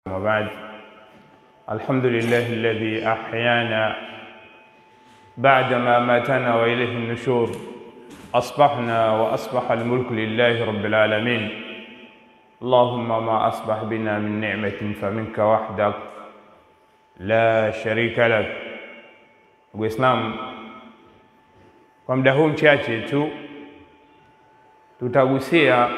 وبعد الحمد لله الذي أحيانا بعدما ماتنا وإليه النشور أصبحنا وأصبح الملك لله رب العالمين اللهم ما أصبح بنا من نعمة فمنك وحدك la sharika lak. Waislamu, kwa muda huu mchache tu tutagusia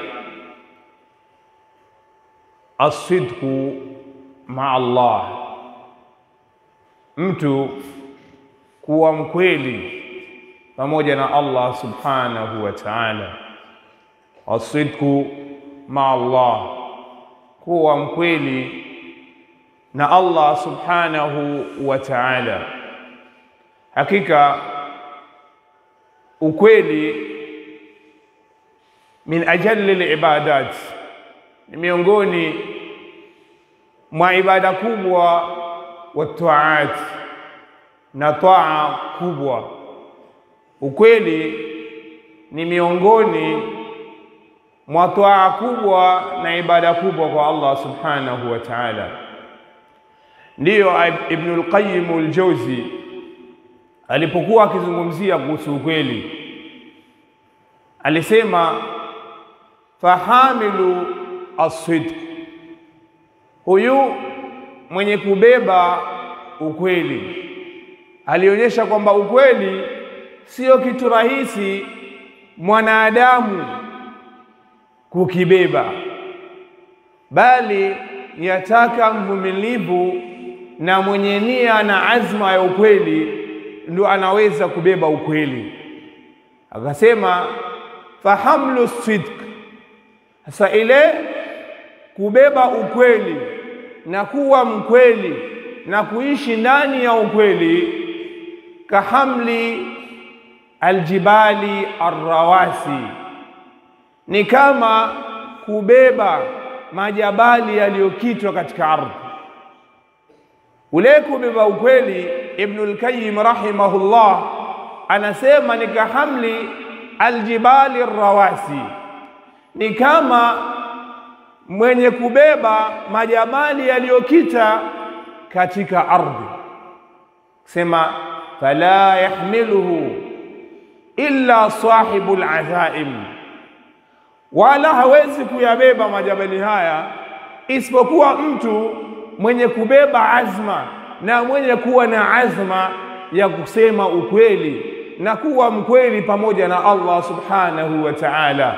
asidku maa Allah, mtu kuwa mkweli pamoja na Allah subhanahu wa ta'ala. Asidku maa Allah, kuwa mkweli na Allah subhanahu wa ta'ala. Hakika ukweli min ajalli libadat, ni miongoni mwa ibada kubwa wa taat, na taa kubwa. Ukweli ni miongoni mwa taa kubwa na ibada kubwa kwa Allah subhanahu wa ta'ala. Ndiyo Ibnul Qayyim al-Jawzi alipokuwa akizungumzia kuhusu ukweli alisema, fahamilu as-sidq, huyu mwenye kubeba ukweli. Alionyesha kwamba ukweli sio kitu rahisi mwanadamu kukibeba, bali yataka mvumilivu na mwenye nia na azma ya ukweli ndio anaweza kubeba ukweli. Akasema fahamlu sidq, sasa ile kubeba ukweli na kuwa mkweli na kuishi ndani ya ukweli, kahamli aljibali arrawasi, ni kama kubeba majabali yaliyokitwa katika ardhi ule kubeba ukweli. Ibnul Qayyim rahimahullah anasema ni kahamli aljibali rawasi, ni kama mwenye kubeba majabali yaliyokita katika ardhi. Sema fala yahmiluhu illa sahibul azaim, wala hawezi kuyabeba majabali haya isipokuwa mtu mwenye kubeba azma na mwenye kuwa na azma ya kusema ukweli na kuwa mkweli pamoja na Allah subhanahu wa ta'ala.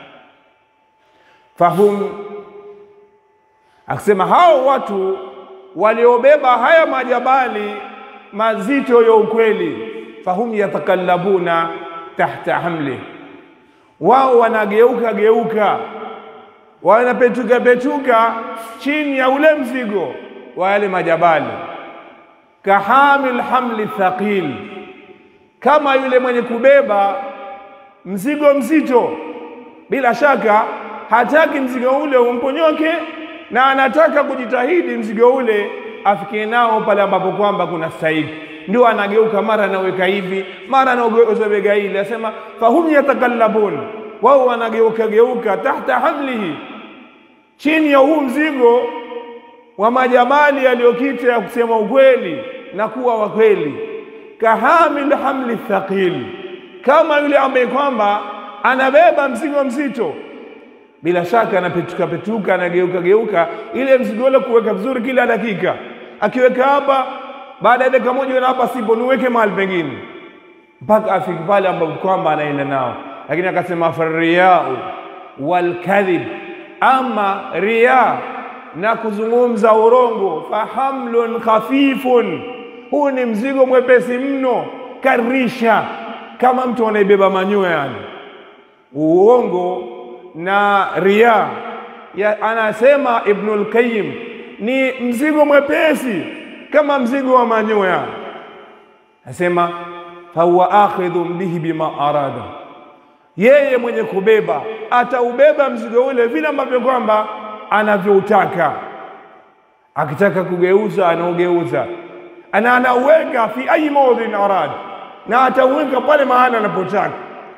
Fahum, akisema hao watu waliobeba haya majabali mazito ya ukweli, fahum yatakallabuna tahta hamli, wao wanageuka geuka wanapetuka petuka chini ya ule mzigo wa yale majabali. Kahamil hamli thaqil, kama yule mwenye kubeba mzigo mzito. Bila shaka hataki mzigo ule umponyoke, na anataka kujitahidi mzigo ule afikie nao pale ambapo kwamba kuna stahiki, ndio anageuka, mara anaweka hivi, mara anaogeza bega hili. Asema fahum yatakallabun, wao wanageuka geuka tahta hamlihi chini ya huu mzigo wa majabali yaliyokita ya kusema ukweli na kuwa wakweli. Kahamil hamli thaqil, kama yule ambaye kwamba anabeba mzigo mzito, bila shaka anapetuka petuka, anageuka geuka, ile mzigo ule kuweka vizuri kila dakika. Akiweka hapa, baada ya dakika moja na hapa sipo, niweke mahali pengine, mpaka afike pale ambapo kwamba anaenda nao. Lakini akasema farriyau walkadhib ama riya na kuzungumza urongo, fahamlun khafifun, huu ni mzigo mwepesi mno, karisha kama mtu anaibeba manyoya yani. Uongo na riya ya, anasema Ibnul Qayyim ni mzigo mwepesi kama mzigo wa manyoya. Anasema fahuwa akhidhun bihi bima arada yeye mwenye kubeba ataubeba mzigo ule vile ambavyo kwamba anavyoutaka. Akitaka kugeuza anaugeuza, ana anauweka fi ayi maudhin arad, na atauweka pale mahali anapotaka.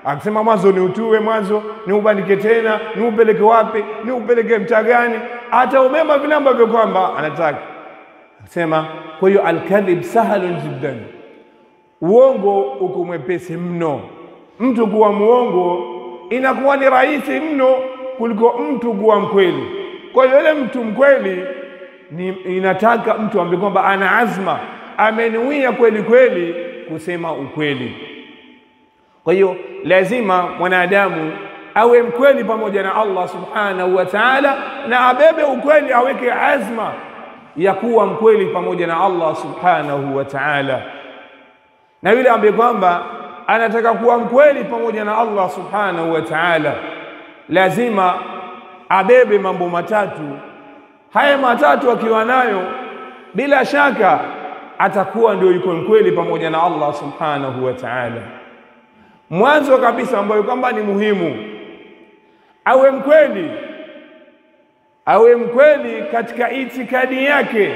akisema mwanzo ni utue mwanzo ni ubandike tena ni upeleke wapi ni upeleke mtaa gani ataubeba vile ambavyo kwamba anataka akisema kwa hiyo alkadhib sahalun jiddan uongo uko mwepesi mno mtu kuwa muongo inakuwa ni rahisi mno kuliko mtu kuwa mkweli kwa hiyo yule mtu mkweli ni inataka mtu ambaye kwamba ana azma amenuia kweli kweli kusema ukweli kwa hiyo lazima mwanadamu awe mkweli pamoja na Allah subhanahu wa ta'ala na abebe ukweli aweke azma ya kuwa mkweli pamoja na Allah subhanahu wa ta'ala na yule ambaye kwamba anataka kuwa mkweli pamoja na Allah subhanahu wa ta'ala lazima abebe mambo matatu haya matatu akiwa nayo bila shaka atakuwa ndio yuko mkweli pamoja na Allah subhanahu wa ta'ala mwanzo kabisa ambayo kwamba ni muhimu awe mkweli awe mkweli katika itikadi yake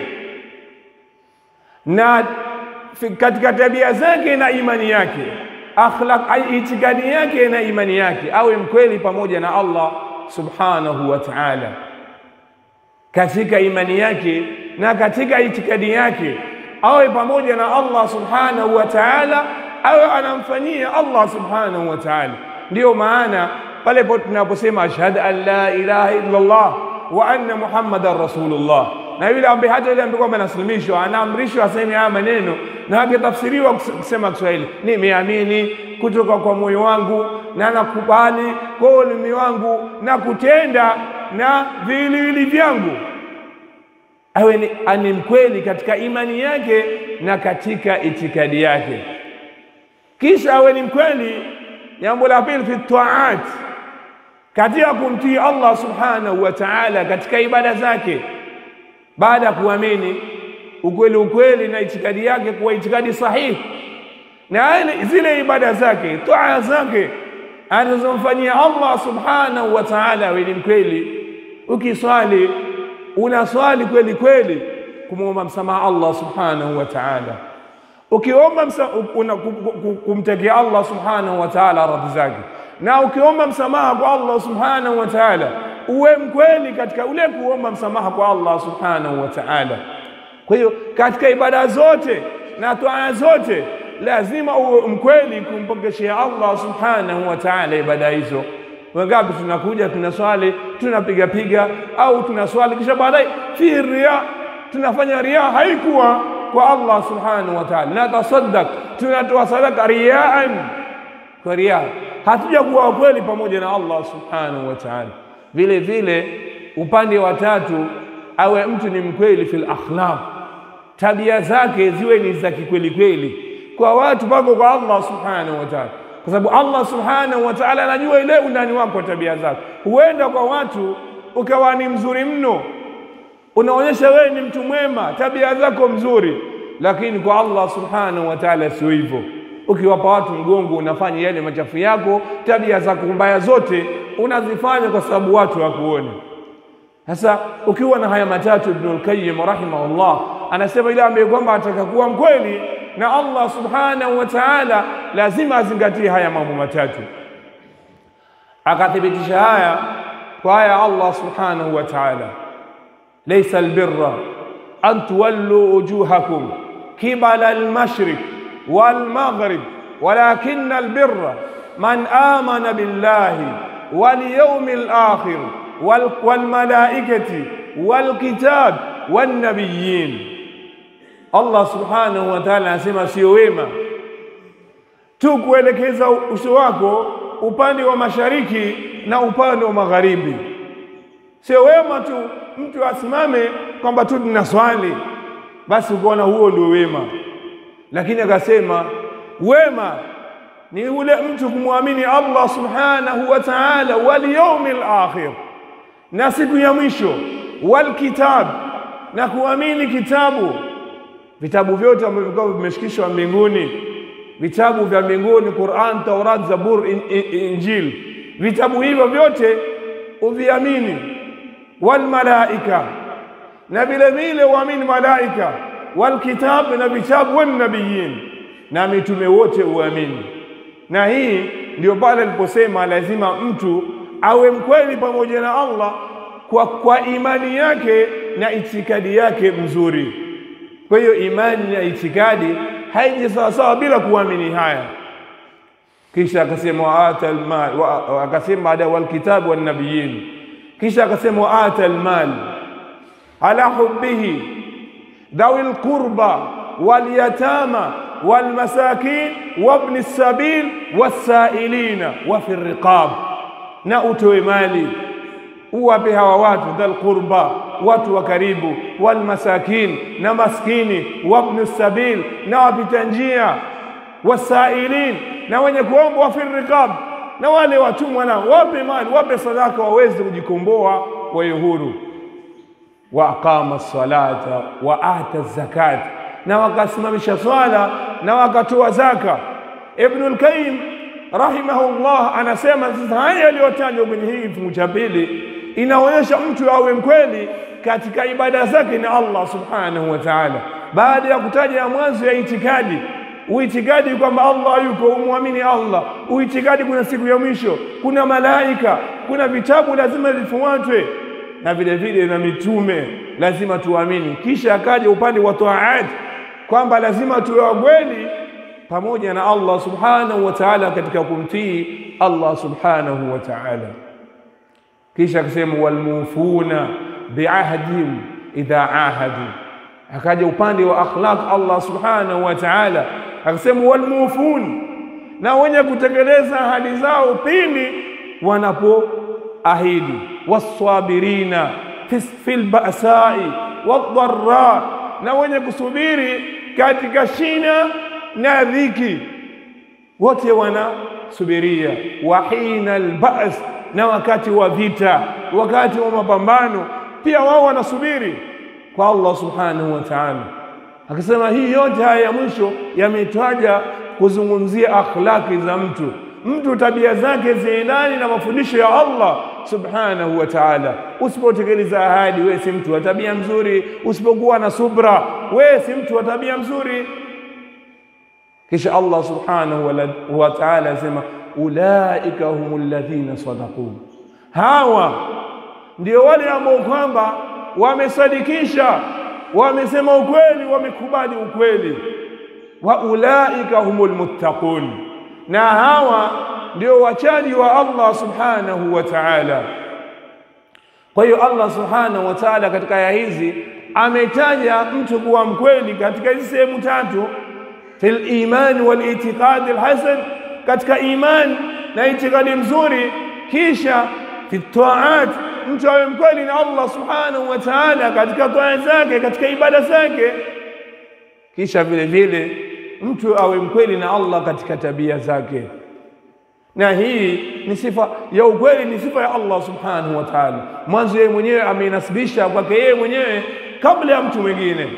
na katika tabia zake na imani yake akhlaq itikadi yake na imani yake awe mkweli pamoja na Allah subhanahu wa ta'ala katika imani yake na katika itikadi yake awe pamoja na Allah subhanahu wa ta'ala awe anamfanyia Allah subhanahu wa ta'ala ndiyo maana pale tunaposema ashhadu an la ilaha illa Allah wa anna muhammadan rasulullah na yule ambaye hata yule ambaye kwamba anaslimishwa anaamrishwa aseme haya maneno na akitafsiriwa kusema Kiswahili nimeamini kutoka kwa moyo wangu na nakubali kwa ulimi wangu na kutenda na viwiliwili vyangu awe ni, ani mkweli katika imani yake na katika itikadi yake kisha awe ni mkweli jambo la pili fi taat katika kumtii Allah subhanahu wa ta'ala katika ibada zake baada ya kuamini ukweli ukweli na itikadi yake kuwa itikadi sahihi na zile ibada zake taa zake anazomfanyia Allah subhanahu wa ta'ala awe ni mkweli ukiswali unaswali kweli kweli kumwomba msamaha Allah subhanahu wa ta'ala ukiomba kumtakia Allah subhanahu wa ta'ala radhi zake na ukiomba msamaha kwa Allah subhanahu wa ta'ala uwe mkweli katika ule kuomba msamaha kwa Allah subhanahu wa ta'ala kwa hiyo katika ibada zote na toaa zote lazima uwe mkweli kumpokeshea Allah subhanahu wa ta'ala ibada hizo wangapi tunakuja tunaswali tunapiga piga au tunaswali kisha baadaye fi ria tunafanya ria haikuwa kwa Allah subhanahu wa ta'ala na tasaddaq tunatoa sadaka riaan kwa ria hatuja kuwa kweli pamoja na Allah subhanahu wa ta'ala vile vile upande wa tatu awe mtu ni mkweli fil akhlaq tabia zake ziwe ni za kikweli kweli kwa watu pako kwa Allah subhanahu wa ta'ala kwa sababu Allah subhanahu wa ta'ala anajua ile undani wako wa tabia zako huenda kwa watu ukawa ni mzuri mno unaonyesha wewe ni mtu mwema tabia zako mzuri lakini kwa Allah subhanahu wa ta'ala sio hivyo ukiwapa watu mgongo unafanya yale machafu yako tabia zako mbaya zote unazifanya kwa sababu watu wakuone sasa ukiwa na haya matatu Ibn al-Qayyim rahimahullah anasema ile ambaye kwamba ataka kuwa mkweli na Allah subhanahu wa ta'ala lazima azingatie haya mambo matatu akathibitisha haya kwa haya Allah subhanahu wa ta'ala laysa albirra an tuwallu wujuhakum qibala almashriq والمغرب ولكن البر من آمن بالله واليوم الآخر والملائكة والكتاب والنبيين Allah subhanahu wa ta'ala anasema sio wema tu kuelekeza uso wako upande wa mashariki na upande wa magharibi. Sio wema tu mtu asimame kwamba tu tunaswali basi ukaona huo ndio wema, lakini akasema wema ni ule mtu kumwamini Allah subhanahu wa ta'ala wal yawmil akhir, na siku ya mwisho, wal kitab, na kuamini kitabu vitabu vyote ambavyo vilikuwa vimeshikishwa mbinguni, vitabu vya mbinguni, Qur'an, Taurat, Zabur, in, in, Injil, vitabu hivyo vyote uviamini. Wal malaika, na vile vile uamini malaika, wal kitab, na vitabu, wan nabiyin, na mitume wote uamini. Na hii ndio pale aliposema lazima mtu awe mkweli pamoja na Allah kwa, kwa imani yake na itikadi yake mzuri. Kwa hiyo imani na itikadi haiji sawasawa bila kuamini haya. Kisha akasema waata almal, akasema baada walkitabu wannabiyin, kisha akasema waata almal ala hubbihi dhawi lqurba walyatama walmasakin wabni sabil wassailina wa fi riqab, na utoe mali uwape hawa watu dhal qurba, watu wa karibu, walmasakin, na maskini, wabnu sabil, na wapita njia, wasailin, na wenye kuomba, wa fi riqab, na wale watumwa, na wape mali, wape sadaka, waweze kujikomboa, wawe huru. Wa aqama salata wa ata zakat, na wakasimamisha swala na wakatoa zaka. Ibnul Qayyim rahimahullah anasema sasa haya yaliyotajwa kwenye hii kifungu cha pili inaonyesha mtu awe mkweli katika ibada zake na Allah subhanahu wa ta'ala. Baada ya kutaja ya mwanzo ya itikadi, uitikadi kwamba Allah yuko, umwamini Allah, uitikadi kuna siku ya mwisho, kuna malaika, kuna vitabu lazima vifuatwe, na vile vile na mitume lazima tuamini. Kisha akaja upande wa taat kwamba lazima tuwe wakweli pamoja na Allah subhanahu wa ta'ala katika kumtii Allah subhanahu wa ta'ala. Kisha akasema walmufuna biahdihim idha ahadu, akaja upande wa akhlaq Allah subhanahu wa ta'ala akasema walmufun, na wenye kutekeleza ahadi zao pindi wanapoahidi, wasabirina fil ba'sai wadharra, na wenye kusubiri katika shina na dhiki, wote wanasubiria. wa hina albas, na wakati wa vita, wakati wa mapambano pia wao wanasubiri kwa Allah subhanahu wa ta'ala. Akasema hii yote haya ya mwisho yametaja kuzungumzia akhlaki za mtu, mtu tabia zake ziendani na mafundisho ya Allah subhanahu wa ta'ala. Usipotekeleza ahadi, wewe si mtu wa tabia mzuri. Usipokuwa na subra, wewe si mtu wa tabia mzuri. Kisha Allah subhanahu wa ta'ala asema ulaika humul ladhina sadaqu, hawa ndio wale ambao kwamba wamesadikisha, wamesema ukweli, wamekubali ukweli. Wa ulaika humul muttaqun, na hawa ndio wachaji wa Allah subhanahu wa ta'ala. Kwa hiyo Allah subhanahu wa ta'ala katika aya hizi ametaja mtu kuwa mkweli katika hizi sehemu tatu fil iman wal itiqad al hasan, katika iman na itikadi mzuri. Kisha fi taat, mtu awe mkweli na Allah subhanahu wa ta'ala katika taa zake, katika ibada zake. Kisha vile vile mtu awe mkweli na Allah katika tabia zake, na hii ni sifa ya ukweli, ni sifa ya Allah subhanahu wa ta'ala. Mwanzo yeye mwenyewe ameinasibisha kwake yeye mwenyewe kabla ya mtu mwingine.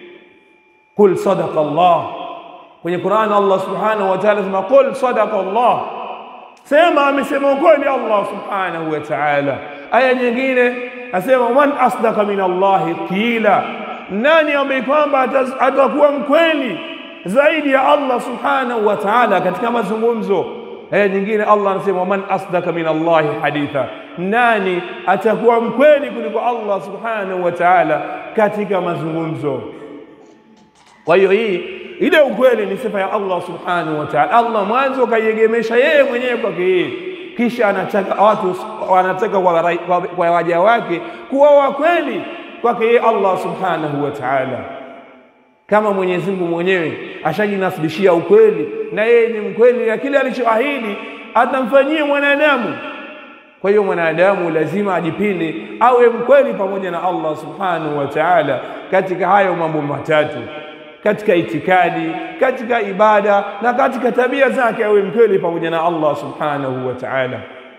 Qul sadaqa Allah Kwenye Qur'an Allah subhanahu wa ta'ala sema qul sadaqa Allah, sema amesema ukweli Allah subhanahu wa ta'ala. Aya nyingine asema man asdaqa min Allahi qila, nani ambaye kwamba atakuwa mkweli zaidi ya Allah subhanahu wa ta'ala katika mazungumzo. Aya nyingine Allah anasema man asdaqa min Allahi haditha, nani atakuwa mkweli kuliko Allah subhanahu wa ta'ala katika mazungumzo. Kwa hiyo hii ile ukweli ni sifa ya Allah subhanahu wa ta'ala. Allah mwanzo kaiegemesha yeye mwenyewe kwake yeye, kisha anataka watu wanataka kwa waja wake kuwa wakweli kwake yeye Allah subhanahu wa ta'ala, kama Mwenyezi Mungu mwenyewe ashajinasibishia ukweli, na yeye ni mkweli na kile alichoahidi atamfanyia mwanadamu. Kwa hiyo mwanadamu lazima ajipinde awe mkweli pamoja na Allah subhanahu wa ta'ala katika hayo mambo matatu katika itikadi, katika ibada na katika tabia zake, awe mkweli pamoja na Allah subhanahu wa ta'ala.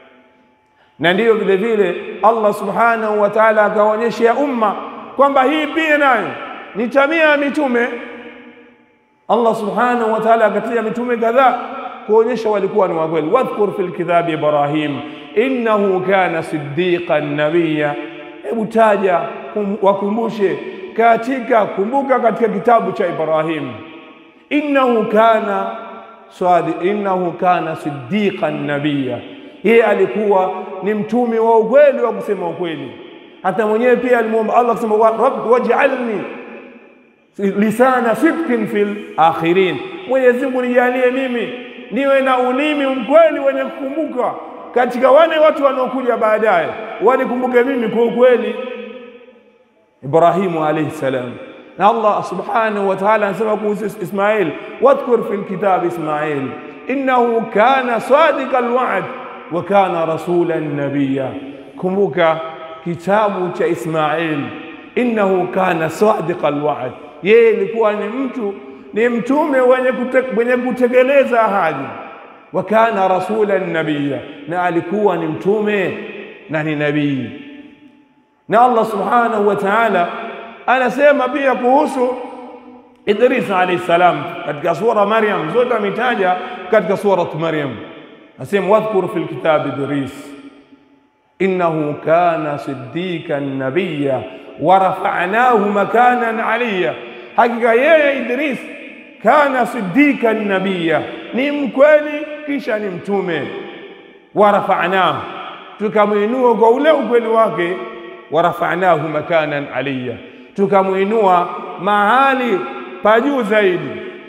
Na ndiyo vile vile Allah subhanahu wa ta'ala akaonyesha umma kwamba hii pia nayo ni tabia ya mitume. Allah subhanahu wa ta'ala akatia mitume kadhaa kuonyesha walikuwa ni wakweli. wadhkur fil kitabi Ibrahim innahu kana siddiqan nabiyya, hebu taja wakumbushe katika kumbuka, katika kitabu cha Ibrahim, innahu kana swadi, innahu kana siddiqan nabiyya, yeye alikuwa ni mtume wa ukweli wa kusema ukweli. Hata mwenyewe pia alimwomba Allah kusema, rabb waj'alni lisana sidqin fil akhirin, Mwenyezi Mungu nijalie mimi niwe na ulimi mkweli wenye kukumbuka katika wale watu wanaokuja baadaye, wanikumbuke mimi kwa ukweli. Ibrahimu alayhi salam, na Allah subhanahu wa ta'ala anasema kuhusu Ismail, wadhkur fil kitab Ismail innahu kana sadiqa alwa'd wa kana rasulan nabiyya. Kumbuka kitabu cha Ismail, innahu kana sadiqa alwa'd, yeye ilikuwa ni mtu ni mtume wenye kute, wenye kutekeleza ahadi. Wa kana rasulan nabiyya, na alikuwa ni mtume na ni nabii. Na Allah subhanahu wa ta'ala anasema pia kuhusu Idris alayhi salam katika sura Maryam, zote ametaja katika surat Maryam, asema wadhkur fil kitabi Idris innahu kana siddiqan nabiyya wa rafa'nahu makanan aliyya, hakika yeye Idris kana siddiqan nabiyya, ni mkweli kisha ni mtume. Wa rafa'nahu, tukamwinua kwa ule ukweli wake. Wa rafa'nahu makanan aliyya, tukamwinua mahali pa juu zaidi.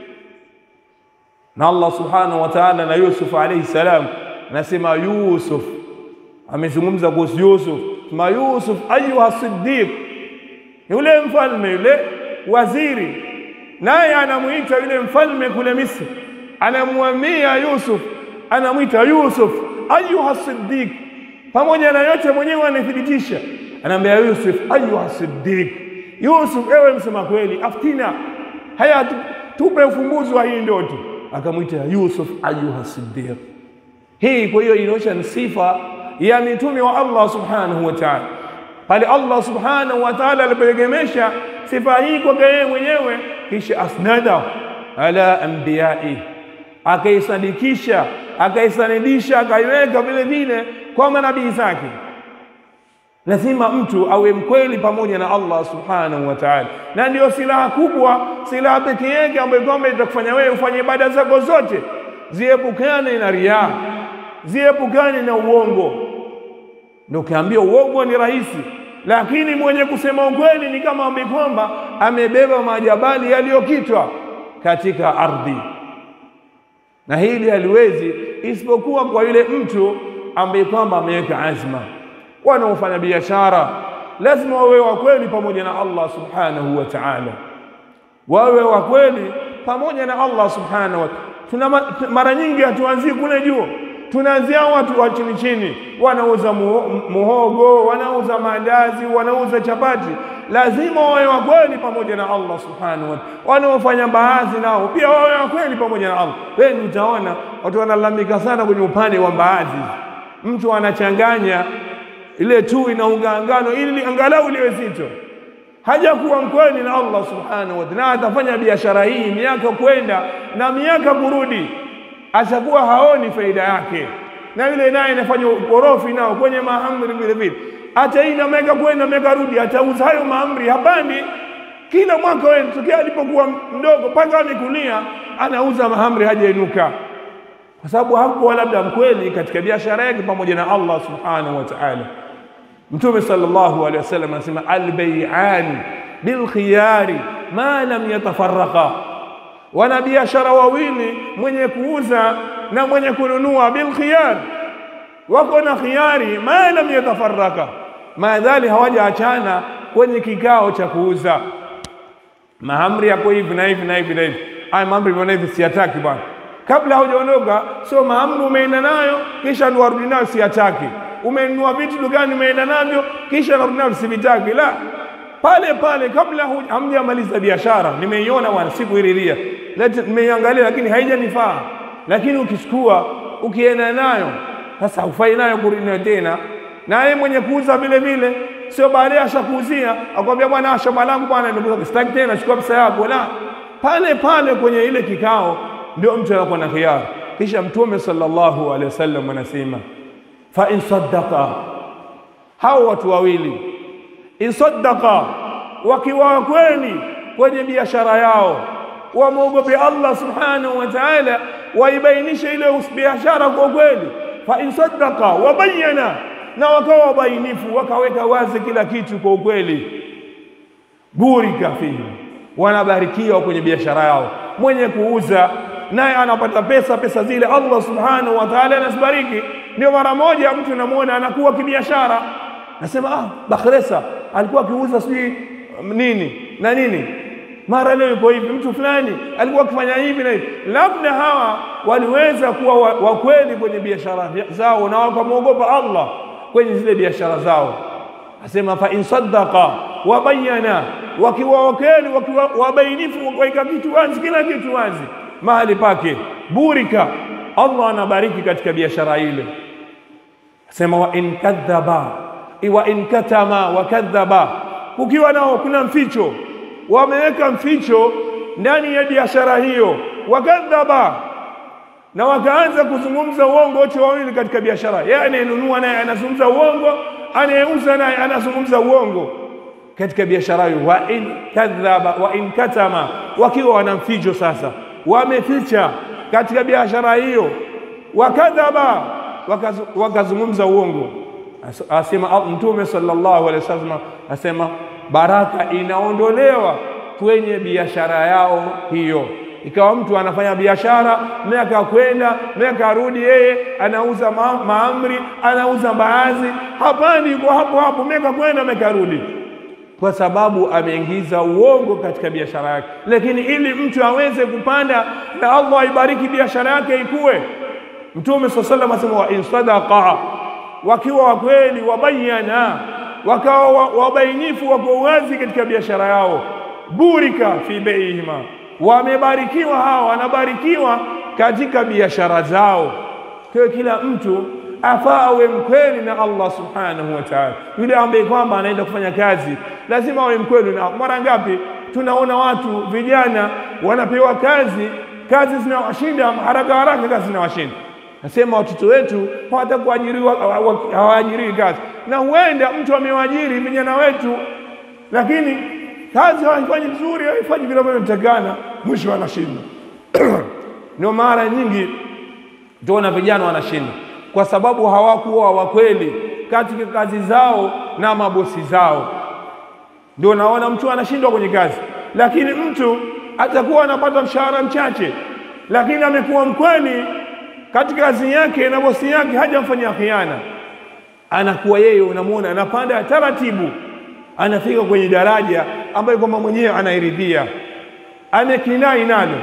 Na Allah subhanahu wa ta'ala na Yusuf alayhi salam anasema, Yusuf amezungumza kuhusu Yusuf, ma Yusuf ayuha siddiq, yule mfalme yule waziri naye anamwita yule mfalme kule Misri, anamwambia Yusuf, anamwita Yusuf ayuha siddiq. Pamoja na yote mwenyewe anathibitisha, anaambia Yusuf ayuha siddiq, Yusuf ewe msema kweli, aftina, haya tupe ufumbuzi wa hii ndoto. Akamwita Yusuf ayuha siddiq. Hii kwa hiyo inaonyesha ni sifa ya mitume wa Allah subhanahu wa ta'ala, pale Allah subhanahu wa ta'ala alipoegemesha sifa hii kwake yeye mwenyewe, kisha asnada ala anbiyai, akaisadikisha akaisanidisha akaiweka vile vile kwa manabii zake. Lazima mtu awe mkweli pamoja na Allah subhanahu wa ta'ala, na ndiyo silaha kubwa, silaha pekee yake ambayo kwamba itakufanya wewe ufanye ibada zako zote ziepukane na riaa, ziepukane na uongo. Ndio ukiambia uongo ni rahisi lakini mwenye kusema ukweli ni kama ambaye kwamba amebeba majabali yaliyokitwa katika ardhi, na hili haliwezi isipokuwa kwa yule mtu ambaye kwamba ameweka azma. Wanaofanya biashara lazima wawe wa kweli pamoja na Allah subhanahu wa ta'ala, wawe wa kweli pamoja na Allah subhanahu wa tuna mara nyingi hatuanzii kule juu tunaanzia watu wa chini chini, wanauza muhogo, wanauza maandazi, wanauza chapati. Lazima wawe wa kweli pamoja na Allah subhanahu wa ta'ala. Wanaofanya mbaazi nao pia wawe wa kweli pamoja na Allah. Wewe utaona watu wanalalamika sana kwenye upande wa mbaazi, mtu anachanganya ile tui na unga ngano ili angalau liwe zito, hajakuwa mkweli na Allah subhanahu wa ta'ala, na atafanya biashara hii miaka kwenda na miaka kurudi atakuwa haoni faida yake, na yule naye anafanya ukorofi nao kwenye mahamri vile vile, hata hii na miaka kwenda miaka rudi, atauza hayo mahamri hapandi. Kila mwaka wewe tokea alipokuwa mdogo mpaka amekulia, anauza mahamri hajainuka, kwa sababu hakuwa labda mkweli katika biashara yake pamoja na Allah subhanahu wa ta'ala. Mtume sallallahu alaihi wasallam anasema albay'an bilkhiyari ma lam yatafarraqa wanabiashara wawili, mwenye kuuza na mwenye kununua, bilkhiyar, wako na khiyari, ma lam yatafaraka, maadhali hawajaachana kwenye kikao cha kuuza. Mahamri yako hivi na hivi na hivi na hivi, haya mahamri bwana, hivi siyataki bwana. Kabla hujaondoka, sio mahamri umeenda nayo kisha ndo warudi nayo, siyataki. Umenunua vitu dukani, umeenda navyo kisha narudi navyo, sivitaki. La, pale pale kabla hamjamaliza biashara, nimeiona bwana, sikuiriria, nimeiangalia, lakini haijanifaa. Lakini ukichukua ukienda nayo sasa, hufai nayo kurudi nayo tena. Na yeye mwenye kuuza vile vile, sio baadaye ashakuuzia akwambia, bwana, shamba langu bwana, sitaki tena, chukua pesa yako. La, pale pale kwenye ile kikao ndio mtu anakuwa na khiyar. Kisha Mtume sallallahu alaihi wasallam anasema, fa in saddaqa, hao watu wawili insaddaqa wakiwa kweli kwenye biashara yao, wamwogope Allah subhanahu wa ta'ala, waibainishe ile biashara kwa kweli. Fa in saddaqa wa bayyana, na wakawa wabainifu, wakaweka wazi kila kitu kwa ukweli. Burika fihi, wanabarikiwa kwenye biashara yao. Mwenye kuuza naye anapata pesa, pesa zile Allah subhanahu wa ta'ala anazibariki. Ndio mara moja mtu namwona anakuwa kibiashara, nasema ah, Bakhresa alikuwa akiuza sijui nini na nini mara leo yuko hivi, mtu fulani alikuwa akifanya hivi na hivi. Labda hawa waliweza kuwa wa kweli kwenye biashara zao na wakamwogopa Allah kwenye zile biashara zao. Asema fa in saddaqa wa bayyana, wakiwa wakweli, wakiwa wabainifu, wakiweka kitu wazi, kila kitu wazi mahali pake, burika, Allah anabariki katika biashara ile. Asema wa in kadhaba wa in katama wa kadhaba, kukiwa nao kuna mficho wameweka mficho ndani ya biashara hiyo, wakadhaba, na wakaanza kuzungumza uongo wote wawili katika biashara. Yeye anayenunua naye anazungumza uongo, anayeuza naye anazungumza uongo katika biashara hiyo. Wa in kadhaba wa in katama, wakiwa wana mficho sasa, wameficha katika biashara hiyo, wakadhaba, wakazungumza uongo. Asema Mtume sallallahu alaihi wasallam asema baraka inaondolewa kwenye biashara yao hiyo. Ikawa mtu anafanya biashara miaka kwenda miaka arudi, yeye anauza ma maamri, anauza mbaazi, hapandi kwa hapo hapo, miaka kwenda miaka rudi, kwa sababu ameingiza uongo katika biashara yake. Lakini ili mtu aweze kupanda na Allah aibariki biashara yake ikue, Mtume sallallahu alaihi wasallam asema wa in sadaqa, wakiwa wakweli, wabayana wakawa wabainifu wako wazi katika biashara yao, burika fi beihima, wamebarikiwa hawa, wanabarikiwa katika biashara zao. Kwa kila mtu afaa awe mkweli na Allah subhanahu wa ta'ala. Yule ambaye kwamba anaenda kufanya kazi lazima awe mkweli. Na mara ngapi tunaona watu vijana wanapewa kazi, kazi zinawashinda haraka haraka, kazi zinawashinda Nasema watoto wetu hawatakuajiriwa, hawaajiriwi kazi, na huenda mtu amewaajiri vijana wetu, lakini kazi hawaifanyi vizuri, hawaifanyi vile vinavyotakana, mwisho wanashinda. Ndio mara nyingi tuona vijana wanashinda kwa sababu hawakuwa wakweli katika kazi zao na mabosi zao. Ndio naona mtu anashindwa kwenye kazi, lakini mtu atakuwa anapata mshahara mchache, lakini amekuwa mkweli katika kazi yake na bosi yake hajamfanyia khiana, anakuwa yeye, unamwona anapanda taratibu, anafika kwenye daraja ambayo kwamba mwenyewe anairidhia, amekinai nalo.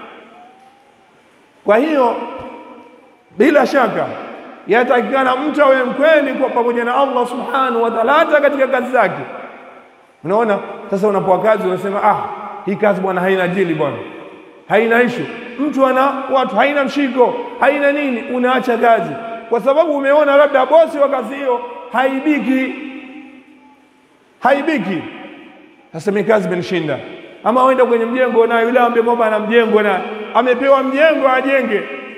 Kwa hiyo bila shaka yatakikana mtu awe mkweli kwa pamoja na Allah subhanahu wa ta'ala, hata katika kazi zake. Unaona, sasa unapoa kazi unasema ah, hii kazi bwana haina jili bwana, haina ishu mtu ana watu haina mshiko haina nini, unaacha kazi kwa sababu umeona labda bosi wa kazi hiyo haibiki, haibiki. Sasa mimi kazi imenishinda, ama wenda kwenye mjengo na yule ambaye kwamba ana mjengo na amepewa mjengo ajenge,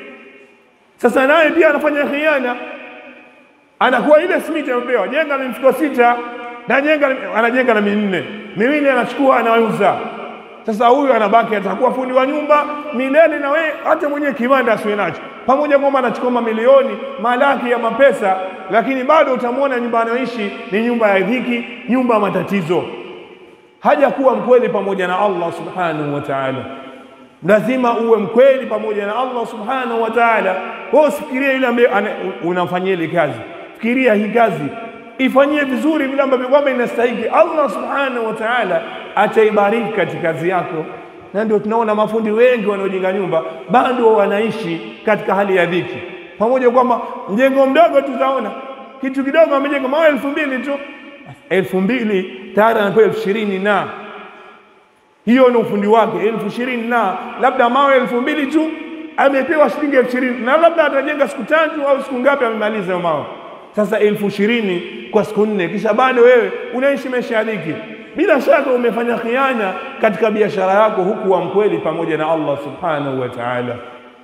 sasa naye pia anafanya khiana, anakuwa ile simiti amepewa jenga mifuko sita na jenga anajenga na minne miwili, anachukua anauza sasa huyu anabaki atakuwa fundi wa nyumba milele, na wewe hata mwenyewe kiwanda asiwe nacho, pamoja kwamba anachukua mamilioni malaki ya mapesa, lakini bado utamwona nyumba anayoishi ni nyumba ya dhiki, nyumba ya matatizo. Hajakuwa mkweli pamoja na Allah subhanahu wa ta'ala. Lazima uwe mkweli pamoja na Allah subhanahu wa ta'ala. Wewe usifikirie yule ambaye unamfanyia ile kazi, fikiria hii kazi ifanyie vizuri vile ambavyo kwamba inastahili. Allah subhanahu wa ta'ala ataibariki katika kazi yako, na ndio tunaona mafundi wengi wanaojenga nyumba bado wanaishi katika hali ya dhiki, pamoja kwamba mjengo mdogo tutaona kitu kidogo amejenga mawe elfu mbili tu, elfu mbili tayari anapewa elfu ishirini na hiyo ni ufundi wake, elfu ishirini na labda mawe elfu mbili tu amepewa shilingi elfu ishirini na labda atajenga siku tatu au siku ngapi, amemaliza hayo mawe. Sasa elfu ishirini kwa siku nne, kisha bado wewe unaishi maisha ya dhiki. Bila shaka umefanya khiana katika biashara yako, huku wa mkweli pamoja na Allah subhanahu wa ta'ala.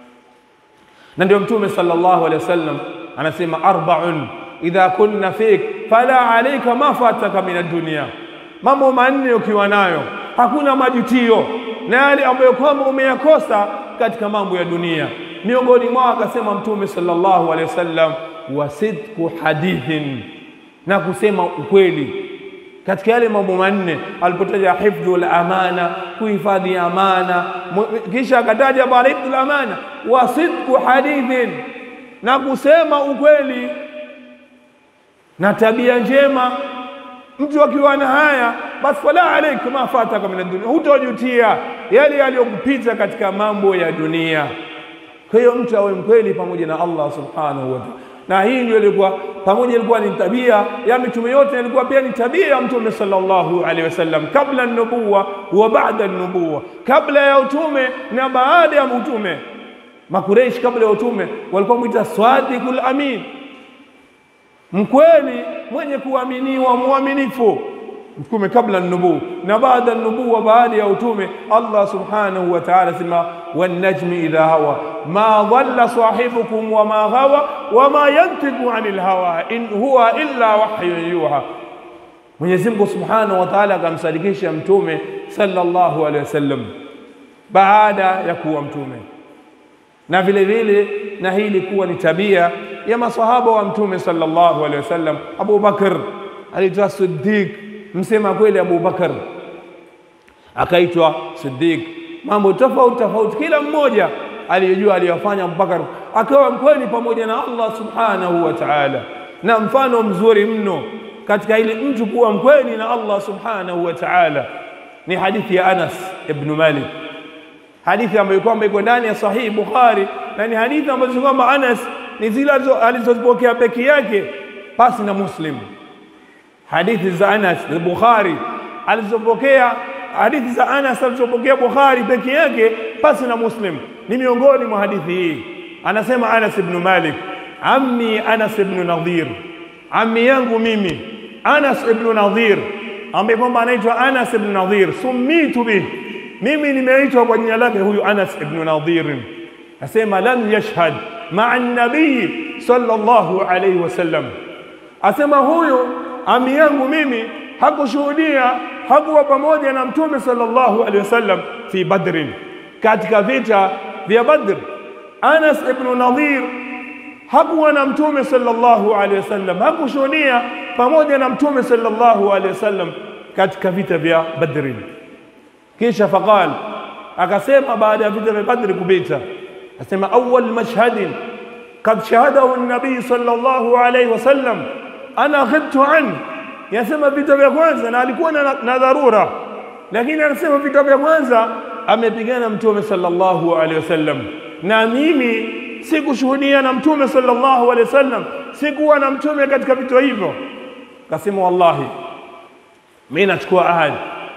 Na ndio Mtume sallallahu alaihi wasallam anasema arbaun idha kunna fik fala alayka ma fataka min ad-dunya, mambo manne ukiwa nayo hakuna majutio na yale ambayo kwamba umeyakosa katika mambo ya dunia. Miongoni mwao akasema Mtume sallallahu alaihi wasallam, wa sidqu hadithin, na kusema ukweli katika yale mambo manne alipotaja hifdhul amana, kuhifadhi amana, kisha akataja baada hifdhul amana wa sidqu hadithin, na kusema ukweli na tabia njema. Mtu akiwa na haya basi, fala alaika ma fataka min dunia, hutojutia yale yaliyokupita katika mambo ya dunia. Kwa hiyo mtu awe mkweli pamoja na Allah subhanahu wa ta'ala na hii ndio ilikuwa pamoja, ilikuwa ni tabia ya mitume yote, ilikuwa pia ni tabia ya Mtume sallallahu alaihi wasallam, kabla nubuwa wa baada nubuwa, kabla ya utume na baada ya utume. Makureishi kabla ya utume walikuwa mwita swadikul amin, mkweli mwenye kuaminiwa, mwaminifu mtume kabla nubuwa na baada nubuwa, baada ya utume. Allah subhanahu wa ta'ala sema wan-najmi idha hawa ma dhalla sahibukum wa ma ghawa wa ma yantiqu anil hawa in huwa illa wahyun yuha. Mwenyezi Mungu subhanahu wa ta'ala akamsadikisha mtume sallallahu alaihi wasallam baada ya kuwa mtume, na vile vile na hii ilikuwa ni tabia ya masahaba wa mtume sallallahu alaihi wasallam. Abu Bakr aliitwa Siddiq msema kweli Abu Bakar akaitwa Siddiq. Mambo tofauti tofauti, kila mmoja aliyojua aliyofanya Abubakar akawa mkweli pamoja na Allah subhanahu wa ta'ala. Na mfano mzuri mno katika ili mtu kuwa mkweli na Allah subhanahu wa ta'ala ni hadithi ya Anas ibn Malik, hadithi ambayo kwamba iko ndani ya Sahihi Bukhari, na ni hadithi ambazo kwamba Anas ni zile alizozipokea peke yake pasi na Muslim hadithi za Anas Bukhari alizopokea hadithi za Anas alizopokea Bukhari peke yake pasi na Muslim ni miongoni mwa hadithi hii. Anasema Anas ibn Malik, ammi Anas ibn Nadhir, ammi yangu mimi Anas ibn Nadhir, ambaye kwamba anaitwa Anas ibn Nadhir, sumitu bih, mimi nimeitwa kwa jina lake huyu Anas ibn Nadhir. Asema lam yashhad maa nabii sallallahu alayhi wasallam, asema huyu ami yangu mimi hakushuhudia, hakuwa pamoja na mtume sallallahu alaihi wasallam fi Badrin, katika vita vya Badr. Anas ibn Nadhir hakuwa na mtume sallallahu alaihi wasallam, hakushuhudia pamoja na mtume sallallahu alaihi wasallam katika vita vya Badrin. Kisha faqal, akasema baada ya vita vya Badri kupita, asema awwal mashhadin qad shahadahu an-nabii sallallahu alaihi wasallam ana ghibtu an, yasema vita vya kwanza, na alikuwa na, na dharura, lakini anasema vita vya kwanza amepigana mtume sallallahu alaihi wasallam, na mimi sikushuhudia na mtume sallallahu alaihi wasallam, sikuwa na mtume katika vita hivyo. Kasema wallahi, mimi nachukua ahadi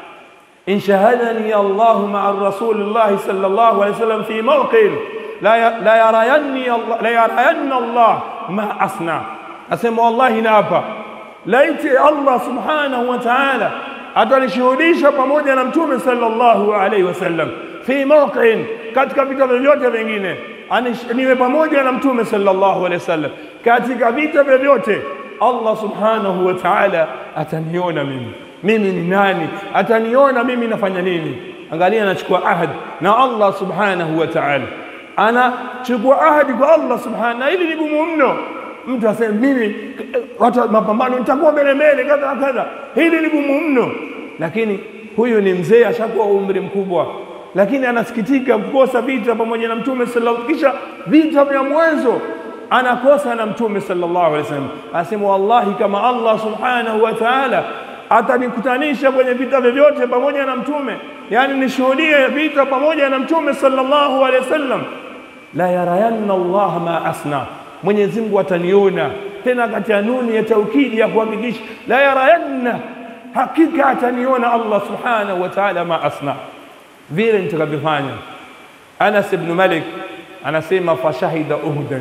in shahadani Allahu maa rasulillahi sallallahu alaihi wasallam fi mawqin la yarayanni la yarayanna Allah ma asna Asema wallahi, naapa laiti Allah subhanahu wa ta'ala atanishuhudisha pamoja na mtume sallallahu alaihi wasallam fi mawqin, katika vita vyovyote vingine, niwe pamoja na mtume sallallahu alaihi wasallam katika vita vyovyote, Allah subhanahu wa ta'ala ataniona mimi, mimi ni nani, ataniona mimi nafanya nini. Angalia, anachukua ahadi na Allah subhanahu wa ta'ala, anachukua ahadi kwa Allah subhanahu, na hili ni gumu mno mtu aseme mimi watu mapambano nitakuwa mbele mbele kadha na kadha, hili ni gumu mno. Lakini huyu ni mzee, ashakuwa umri mkubwa, lakini anasikitika kukosa vita pamoja na mtume sallallahu, kisha vita vya mwanzo anakosa na mtume sallallahu alaihi wasallam. Anasema wallahi, kama Allah subhanahu wa ta'ala atanikutanisha kwenye vita vyovyote pamoja na mtume, yani nishuhudie vita pamoja na mtume sallallahu alaihi wasallam, la yarayanna Allah ma asna Mwenyezi Mungu ataniona tena, katika nuni ya taukidi ya kuhakikisha, la yarayanna, hakika ataniona Allah subhanahu wa ta'ala, ma asna, vile nitakavyofanya. Anas ibn Malik anasema fashahida Uhudan,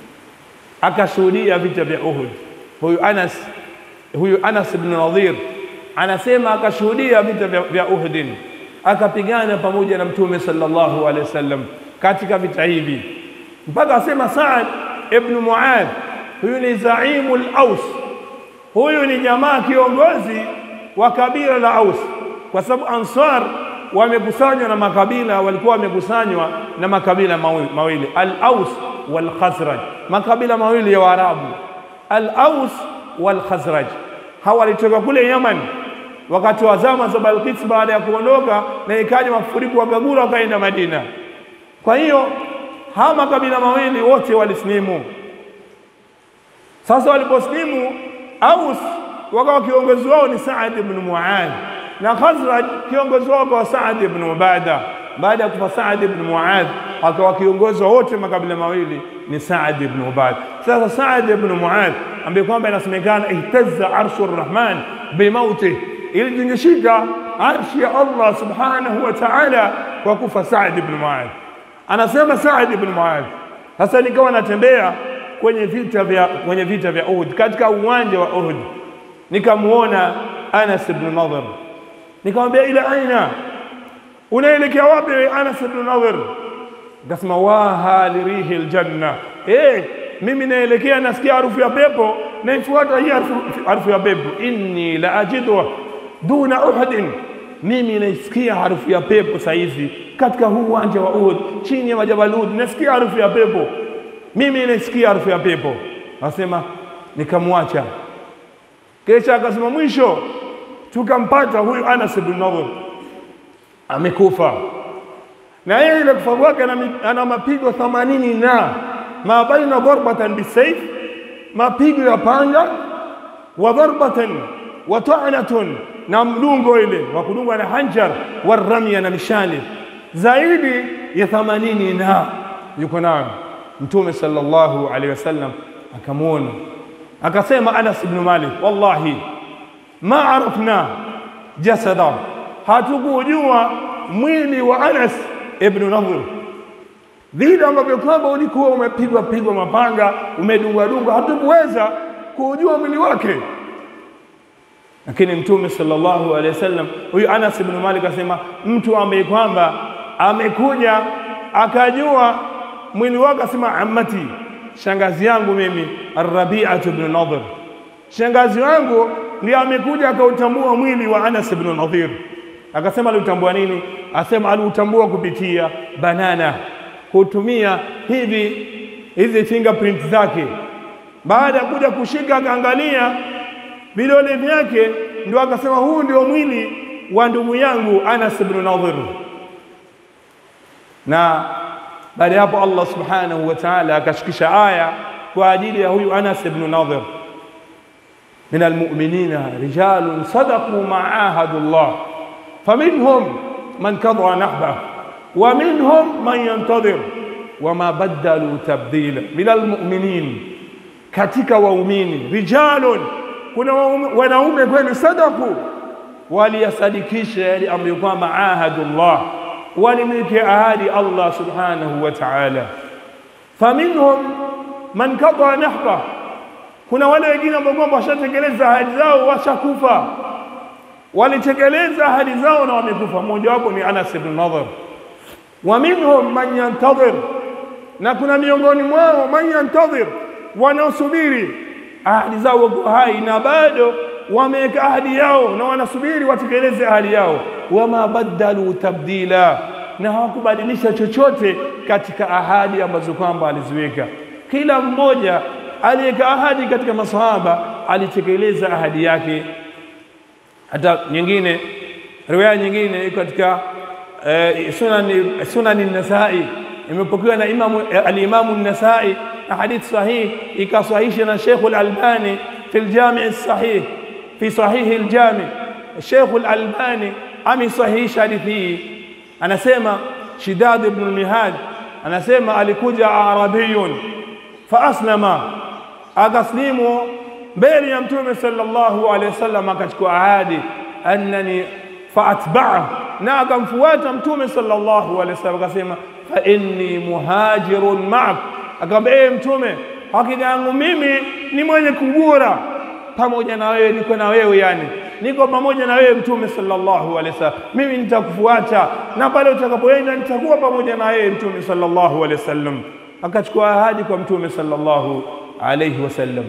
akashuhudia vita vya Uhud. Huyu Anas, huyu Anas ibn Nadhir anasema akashuhudia vita vya, vya Uhudin, akapigana pamoja na Mtume sallallahu alaihi wasallam katika vita hivi, mpaka asema Saad ibn Muadh, huyu ni zaimu al-Aus, huyu ni jamaa kiongozi wa kabila la Aus, kwa sababu Ansar wamekusanywa na makabila, walikuwa wamekusanywa na makabila mawi- mawili, al-Aus wal Khazraj, makabila mawili ya Waarabu, al-Aus wal Khazraj. Hawa walitoka kule Yaman wakati wa zama za Balkis, baada ya kuondoka na ikaja mafuriko, wakagura wakaenda Madina. Kwa hiyo hawa makabila mawili wote walisilimu. Sasa waliposlimu, Aus wakawa kiongozi wao ni Saad ibn Muadh na Khazraj kiongozi wao kwa Saad ibn Ubada. Baada ya kufa Saad ibn Muadh, akawa kiongozi wa wote makabila mawili ni Saad ibn Ubada. Sasa Saad ibn Muadh ambaye kwamba inasemekana ihtazza arshu rrahman bimauti, ilijingishika arshi ya Allah subhanahu wa ta'ala kwa kufa Saad ibn Muadh. Anasema Saad ibn Muadh, sasa nikawa natembea kwenye vita vya kwenye vita vya Uhud, katika uwanja wa Uhud nikamuona Anas ibn Nadhr, nikamwambia ila aina, unaelekea wapi wewe Anas ibn Nadhr? Akasema waha lirihi ljanna, eh, mimi naelekea, nasikia harufu ya pepo, naifuata hii harufu harufu ya pepo. Inni la ajidu duna Uhudin, mimi naisikia harufu ya pepo saizi katika huu uwanja wa Uhud, chini ya majabal Uhud, nasikia harufu ya pepo mimi nasikia harufu ya pepo. Asema nikamwacha, kisha akasema mwisho tukampata huyu Anas ibn Nadhr amekufa, na yeye ile kufa kwake ana, ana mapigo themanini na ma baina darbatan bisaif, mapigo ya panga wa darbatan wa ta'natun, na mdungo ile wa kudungwa na hanjar wa ramya na mishale zaidi ya themanini na yuko nayo Mtume sallallahu alaihi wasallam akamwona akasema, Anas ibn Malik, wallahi ma arafna jasada, hatukujua mwili wa Anas ibn Nadhr vile ambavyo kwamba ulikuwa umepigwa pigwa mapanga umedungwa dungwa, hatukuweza kujua mwili wake. Lakini Mtume sallallahu alaihi wasallam, huyu Anas ibn Malik asema, mtu ambaye kwamba amekuja akajua mwili wake asema amati, shangazi yangu mimi Arrabiatu ibn Nadhr, shangazi wangu ndiye amekuja akautambua mwili wa Anas ibn Nadhir. Akasema aliutambua nini? Asema aliutambua kupitia banana, kutumia hivi hizi fingerprint zake. Baada ya kuja kushika akaangalia vidole vyake, ndio akasema huu ndio mwili wa ndugu yangu Anas ibn Nadhir na baada ya hapo Allah subhanahu wa ta'ala akashukisha aya kwa ajili ya huyu Anas ibn Nadhr, min almu'minina rijalun sadaqu ma ahadu Allah faminhum man kadha nahba wa minhum man yantadhir wama badalu tabdila. Min almu'minin, katika waumini, rijalun, kuna wanaume kweli, sadaku, waliyasadikisha yale ambayo kwamba ahadu Allah walimwekea ahadi Allah subhanahu wa ta'ala. Faminhum man kadha nahba, kuna wale wengine ambao kwamba washatekeleza ahadi zao, washakufa, walitekeleza ahadi zao na wamekufa. Mmoja wapo ni Anas ibn Nadhr. Wa minhum man yantadhir, na kuna miongoni mwao man yantadhir, wanaosubiri ahadi zao, wako hai na bado wameweka ahadi yao na wanasubiri watekeleze ahadi yao. Wama badalu tabdila, na hawakubadilisha chochote katika ahadi ambazo kwamba aliziweka. Kila mmoja aliyeka ahadi katika masahaba alitekeleza ahadi yake. Hata nyingine riwaya nyingine iko katika eh, sunani sunani Nasai, imepokewa na imamu alimamu Nasai na hadithi sahihi ikasahihisha na Sheikh al-Albani fi al-Jami' as-Sahih fi sahihi al-Jami' Sheikh al-Albani amesahihisha hadithi hii, anasema Shidad ibn al-Mihad anasema alikuja arabiyun fa aslama, akaslimu mbele ya Mtume sallallahu alaihi wasallam, akachukua ahadi annani fa atba'ahu, na akamfuata Mtume sallallahu alaihi wasallam, akasema fa inni muhajirun ma'ak, akamwambia ee Mtume, hakika yangu mimi ni mwenye kugura pamoja na wewe, niko na wewe yani niko pamoja na wewe Mtume sallallahu alaihi wasallam, mimi nitakufuata na pale utakapoenda nitakuwa pamoja na wewe Mtume sallallahu alaihi wasallam. Akachukua ahadi kwa Mtume sallallahu alaihi wasallam.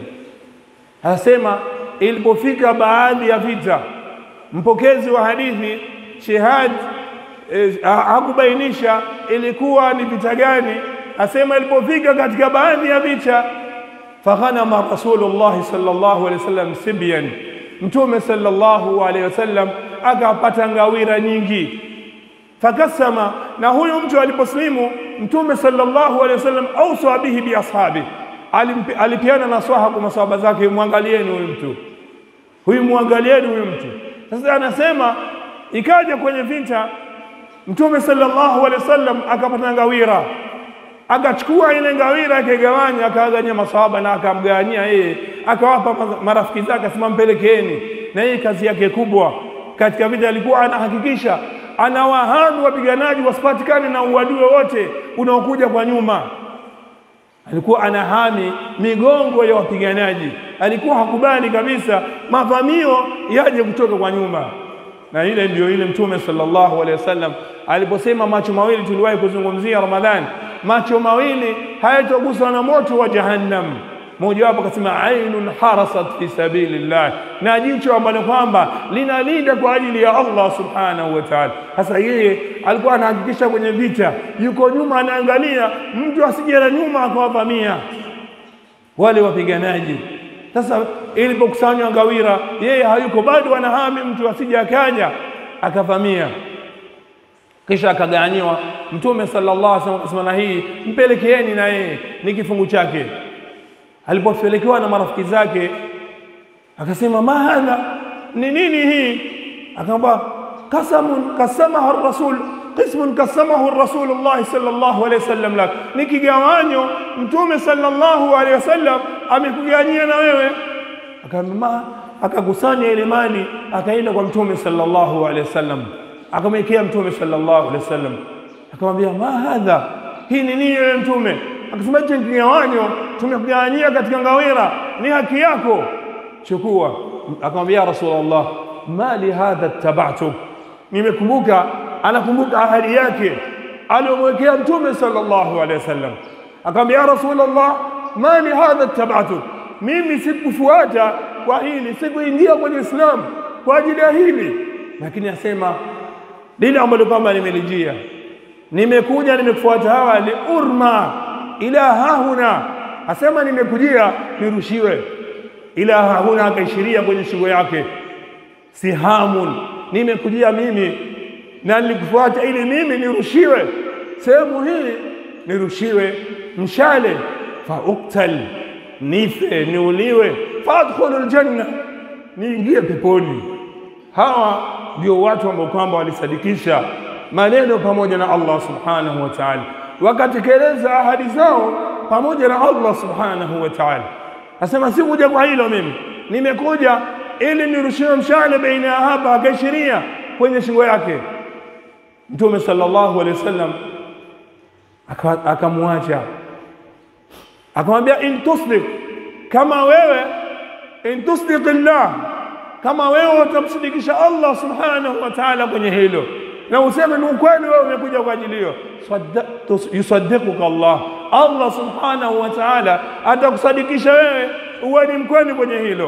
Anasema ilipofika baadhi ya vita, mpokezi wa hadithi Shihad e, hakubainisha ilikuwa ni vita gani. Asema ilipofika katika baadhi ya vita, faghanama Rasulullahi sallallahu alaihi wasallam sibyan, Mtume sallallahu alaihi wasallam akapata ngawira nyingi. Fakasama, na huyu mtu aliposlimu, Mtume sallallahu alaihi wasallam ausa bihi bi ashabi, alipiana nasaha kwa masahaba zake, mwangalieni huyu mtu huyu, mwangalieni huyu mtu. Sasa anasema ikaja kwenye vita Mtume sallallahu alaihi wasallam akapata ngawira, akachukua ile ngawira akaigawanya, akawaganyia masahaba na akamgawanyia yeye, akawapa marafiki zake, asema mpelekeeni. Na yeye kazi yake kubwa katika vita alikuwa anahakikisha anawahami wapiganaji wasipatikane na uadui wote unaokuja kwa nyuma. Alikuwa anahami migongo ya wapiganaji, alikuwa hakubali kabisa mavamio yaje kutoka kwa nyuma na ile ndio ile Mtume sallallahu alaihi wasallam aliposema macho mawili, tuliwahi kuzungumzia Ramadhani, macho mawili hayatoguswa na moto wa Jahannam. Mojawapo akasema ainun harasat fi sabilillah, na jicho ambalo kwamba linalinda kwa ajili ya Allah subhanahu wa ta'ala. Sasa yeye alikuwa anahakikisha kwenye vita, yuko nyuma, anaangalia mtu asije na nyuma akawavamia wale wapiganaji. Sasa ilipokusanywa ngawira, yeye hayuko bado, anahami mtu asije akaja akavamia, kisha akagawanyiwa. Mtume sallallahu alaihi wasallam akasema, na hii mpelekeeni na yeye ni kifungu chake. Alipopelekewa na marafiki zake, akasema ma hadha, ni nini hii? Akaamba kasamun kasamaha rasul qismun kasamahu Rasulullah sallallahu alaihi wasallam lak, ni kigawanyo Mtume sallallahu alaihi wasallam amekugawanyia na wewe. Akaambia, akakusanya ile mali akaenda kwa Mtume sallallahu alaihi wasallam, akamwekea Mtume sallallahu alaihi wasallam, akamwambia ma hadha, hii ni nini wewe Mtume? Akasema hicho ni kigawanyo tumekugawanyia katika ngawira, ni haki yako, chukua. Akamwambia Rasulullah, mali hadha tabatu, nimekumbuka anakumbuka ahadi yake aliyomwekea Mtume sallallahu alaihi wasallam. Akamwambia ya Rasulullah, mali hadha tabatu, mimi sikufuata kwa hili, sikuingia kwenye Islam kwa ajili ya hili, lakini asema lile ambalo kwamba nimelijia, nimekuja nimekufuata hawa liurma ila hahuna, asema nimekujia nirushiwe ila hahuna, akaishiria kwenye shingo yake, sihamun, nimekujia mimi na nilikufuata ili mimi nirushiwe sehemu hii, nirushiwe mshale, fa uktal, nife niuliwe, fa adkhulu aljanna, niingie peponi. Hawa ndio watu ambao kwamba walisadikisha maneno pamoja na Allah subhanahu wa ta'ala, wakatekeleza ahadi zao pamoja na Allah subhanahu wa ta'ala. Asema sikuja kwa hilo mimi, nimekuja ili nirushiwe mshale baina ya hapa, akaishiria kwenye shingo yake. Mtume sallallahu alaihi wasallam akamwacha, akamwambia in tusdik, kama wewe in tusdik llah, kama wewe utamsidikisha Allah subhanahu wa ta'ala kwenye hilo na useme ni ukweli, wewe umekuja kwa ajili hiyo, yusaddiquka Allah, Allah subhanahu wa ta'ala atakusadikisha wewe uwe ni mkweli kwenye hilo.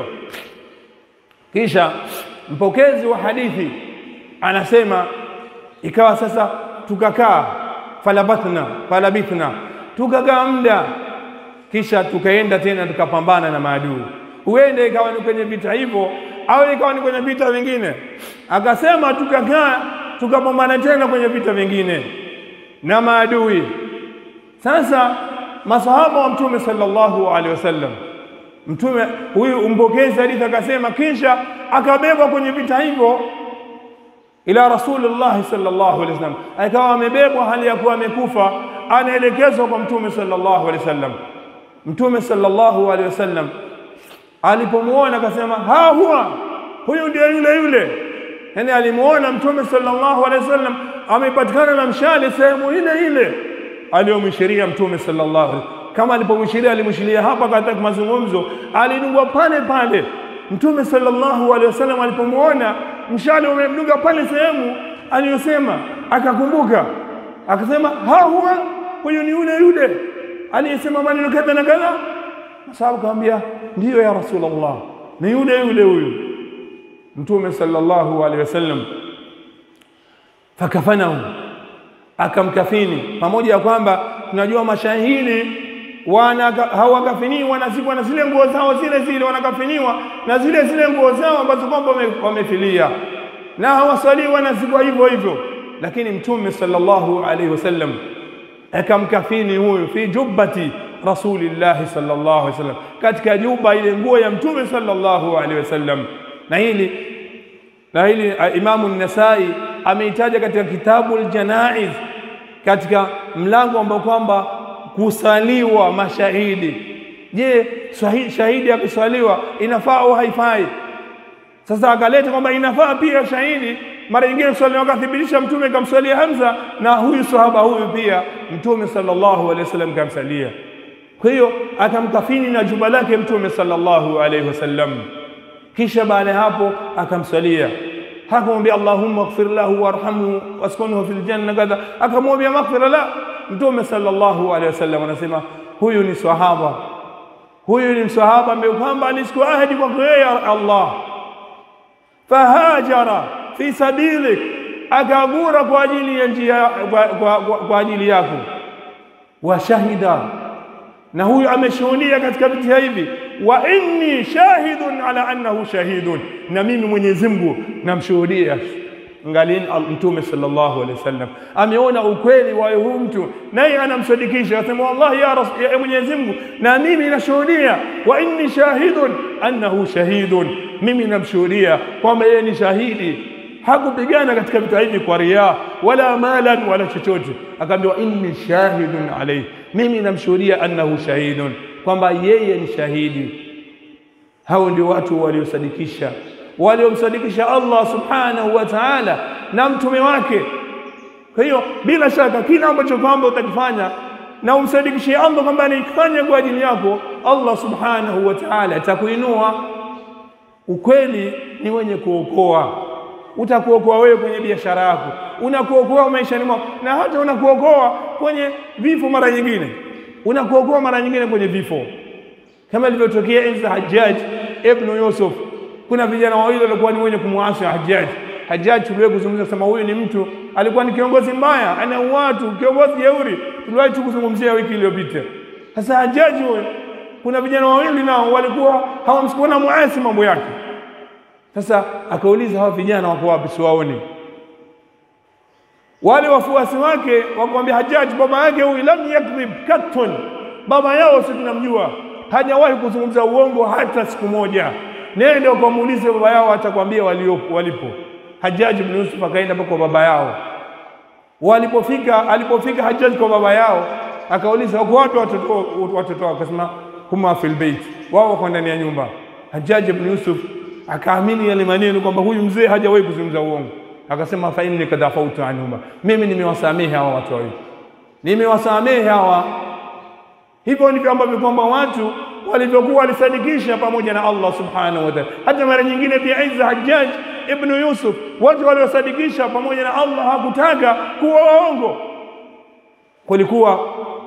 Kisha mpokezi wa hadithi anasema ikawa sasa tukakaa, falabatna falabithna, tukakaa muda, kisha tukaenda tena tukapambana na maadui. Huenda ikawa ni kwenye vita hivyo au ikawa ni kwenye vita vingine. Akasema tukakaa tukapambana tena kwenye vita vingine na maadui. Sasa masahaba wa Mtume sallallahu alaihi wasallam, mtume huyu mpokezi hadithi akasema, kisha akabebwa kwenye vita hivyo ila Rasulullah sallallahu alaihi wasallam, akawa amebebwa hali ya kuwa amekufa, anaelekezwa kwa Mtume sallallahu alaihi wasallam. Mtume sallallahu alaihi wasallam alipomwona akasema, ha huwa huyu ndiye yule yule. Yani alimuona Mtume sallallahu alaihi wasallam amepatikana na mshale sehemu ile ile aliyomwishiria Mtume sallallahu alaihi kama alipomwishiria, alimwishiria hapa katika mazungumzo, alidungwa pale pale. Mtume sallallahu alaihi wasallam alipomwona mshale umemdunga pale sehemu aliyosema, akakumbuka akasema, ha huwa huyu ni yule yule aliyesema maneno kadha na kadha. Masahaba akamwambia, ndiyo ya Rasulullah, ni yule yule huyu. Mtume sallallahu alaihi wasallam fakafanahu, akamkafini. Pamoja ya kwamba tunajua mashahidi wana hawakafiniwa na ziko na zile nguo zao zile zile, wanakafiniwa na zile zile nguo zao ambazo kwamba wamefilia, na hawaswaliwa na ziko hivyo hivyo, lakini Mtume sallallahu alaihi wasallam akamkafini huyu fi jubbati rasulillahi sallallahu alaihi wasallam, katika juba ile nguo ya Mtume sallallahu alaihi wasallam. Na hili na hili Imamu Nasai ameitaja katika kitabu Aljanaiz, katika mlango ambao kwamba kusaliwa mashahidi. Je, shahidi akiswaliwa inafaa au haifai? Sasa akaleta kwamba inafaa pia shahidi mara nyingine kuswaliwa, akathibitisha Mtume kamswalia Hamza na huyu sahaba huyu pia Mtume sallallahu alaihi wasallam kamsalia. Kwa hiyo akamkafini na juba lake Mtume sallallahu alaihi wasallam, kisha baada ya hapo akamswalia hakumwambia Allahumma ighfir lahu warhamhu waskunhu fil janna kadha, akamwambia maghfira la. Mtume sallallahu alaihi wasallam anasema huyu ni sahaba, huyu ni msahaba ambaye kwamba alichukua ahadi kwako yeye Allah, fahajara fi sabilik, akagura kwa ajili ya njia kwa, kwa, kwa, kwa ajili yako, wa shahida na huyu ameshuhudia katika vitia hivi, wa inni shahidun ala annahu shahidun, na mimi Mwenyezi Mungu namshuhudia. Ngalini Mtume sallallahu alaihi wasallam ameona ukweli wa huyu mtu, naye anamsadikisha, asema wallahi ya, Rasul, ya Mwenyezi Mungu, na mimi nashuhudia, wa inni shahidun annahu shahidun, mimi namshuhudia kwamba yeye ni shahidi hakupigana katika vita hivi kwa riaa wala malan wala chochote, akaambiwa inni shahidun alayhi, mimi namshuhudia annahu shahidun, kwamba yeye ni shahidi. Hao ndio watu waliosadikisha, waliomsadikisha Allah subhanahu wa ta'ala na mtume wake. Kwa hiyo bila shaka kila ambacho kwamba utakifanya na umsadikishie Allah kwamba anaifanya kwa ajili yako, Allah subhanahu wa ta'ala atakuinua. Ukweli ni wenye kuokoa utakuokoa wewe kwenye biashara yako, unakuokoa maishani mwako, na hata unakuokoa kwenye vifo. Mara nyingine unakuokoa mara nyingine kwenye vifo, kama ilivyotokea enzi za Hajjaj ibn Yusuf. Kuna vijana wawili walikuwa ni wenye kumwasi Hajjaj. Hajjaj tuliwahi kuzungumza kusema huyu ni mtu alikuwa ni kiongozi mbaya, ana watu, kiongozi jeuri. Tuliwahi tu kuzungumzia wiki iliyopita. Sasa Hajjaj huyo, kuna vijana wawili nao walikuwa hawamsikuona muasi mambo yake sasa akauliza hawa vijana wako wapi? Siwaoni. Wale wafuasi wake wakamwambia Hajjaj, baba yake huyu lam yakdhib kattun, baba yao si tunamjua, hajawahi kuzungumza uongo hata siku moja. Nenda ukamuulize baba yao, atakwambia walipo. Hajjaj ibn Yusuf akaenda kwa baba yao. Walipofika, alipofika Hajjaj kwa baba yao, akauliza wako wapi watoto watoto wao? Akasema huma fil bait, wao wako ndani ya nyumba. Hajjaj ibn Yusuf akaamini yale maneno kwamba huyu mzee hajawahi kuzungumza uongo. Akasema fa inni kad afautu anhuma, mimi nimewasamehe hawa watu wawili, nimewasamehe hawa. Hivyo ndivyo ambavyo kwamba watu walivyokuwa walisadikisha pamoja na Allah subhanahu wa ta'ala. Hata mara nyingine pia Isa Hajjaj ibn Yusuf, watu waliosadikisha pamoja na Allah hakutaka kuwa waongo. Kulikuwa